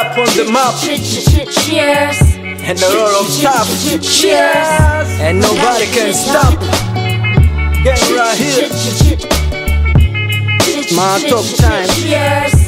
rap on the map Cheers. and a lot of top. Cheers, and nobody can stop. Get right here. My top time. Cheers.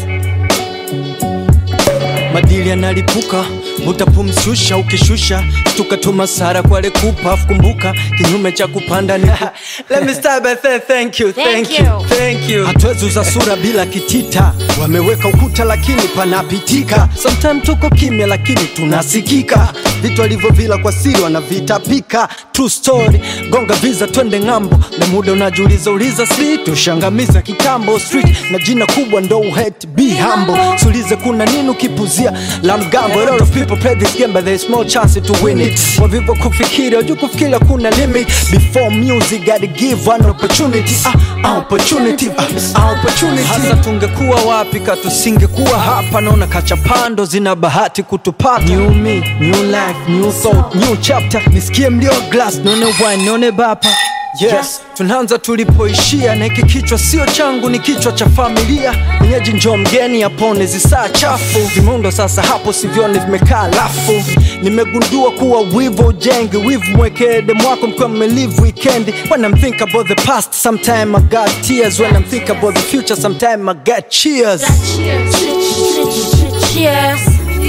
madili yanalipuka utapumshusha ukishusha tukatuma sara kwale kupa kumbuka kinyume cha kupanda ni Let me start by saying thank you, Thank thank you. you, thank you. Hatuwezi uza sura bila kitita, wameweka ukuta lakini panapitika. Sometimes tuko kimya lakini tunasikika, vitu alivyovila kwa siri wanavitapika. True story, gonga visa twende ng'ambo, na muda unajiuliza uliza si tushangamiza kitambo street na jina kubwa ndo uhet be humble. Sulize kuna nini ukipuzia la mgambo. A lot of people play this game but there is small chance to win it. Wavivyo kufikiri wajua kufikiri kuna limit. Before music gotta give one opportunity. Ah, ah, opportunity. Ah, ah, opportunity. Hasa tungekuwa wapi ka tusingekuwa hapa, naona kachapando zina bahati kutupata. New me, new life, new thought, new chapter. Nisikie mlio glass, nione wine, nione bapa Yes, tunaanza tulipoishia na hiki kichwa sio changu, ni kichwa cha familia. Mwenyeji njoo mgeni apone zisaa chafu, vimundo sasa hapo sivyoni vimekaa lafu. Nimegundua kuwa wivu ujengi, wivu mwekee demu wako mkiwa mmelive weekend. When I'm think about the past, sometime I got tears. When I'm think about the future, sometime I got cheers. Cheers. Cheers.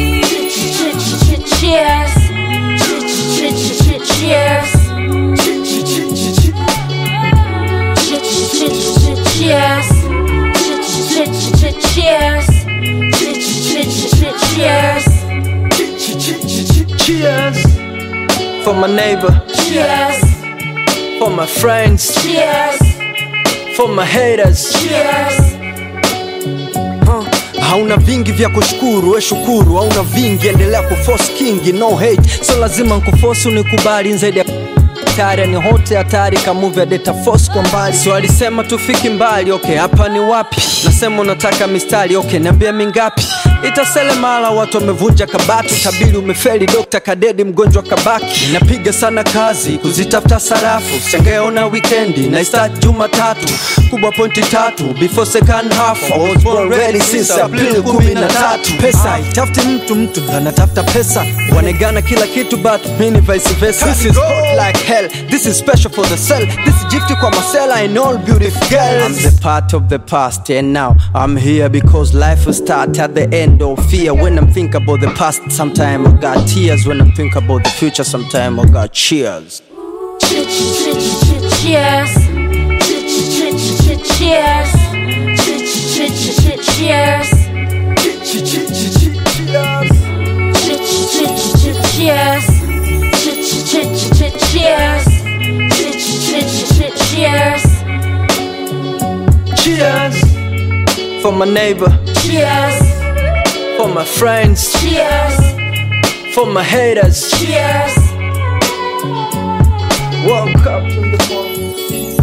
Cheers. Cheers. Cheers. Cheers. Cheers. Cheers for my neighbor, Cheers. for my friends, Cheers. for my haters. Cheers. Huh. hauna vingi vya kushukuru we shukuru hauna vingi endelea kuforce kingi no hate so lazima nkufosi unikubali zaidi ya hatari ni hote hatari kamuvi ya data force kwa mbali so alisema tufiki mbali okay hapa ni wapi nasema unataka mistari okay niambia mingapi itasele mara watu wamevunja kabati tabili umefeli dokta kadedi mgonjwa kabaki napiga sana kazi kuzitafuta sarafu sengeona wikendi na start jumatatu kubwa pointi tatu before second half I was born ready since April kumi na tatu pesa itafuti mtu mtu ndo anatafuta pesa wanegana kila kitu but mini vice versa this is hot like hell this is special for the cell this is gifty kwa masela and all beautiful girls I'm the part of the past and now I'm here because life will start at the end of fear when I'm think about the past sometime I got tears when I'm think about the future sometime I got cheers Cheers. Cheers. Cheers. Cheers. Cheers. cheers for my neighbor Cheers. for my friends Cheers. for my haters Cheers. woke up in the morning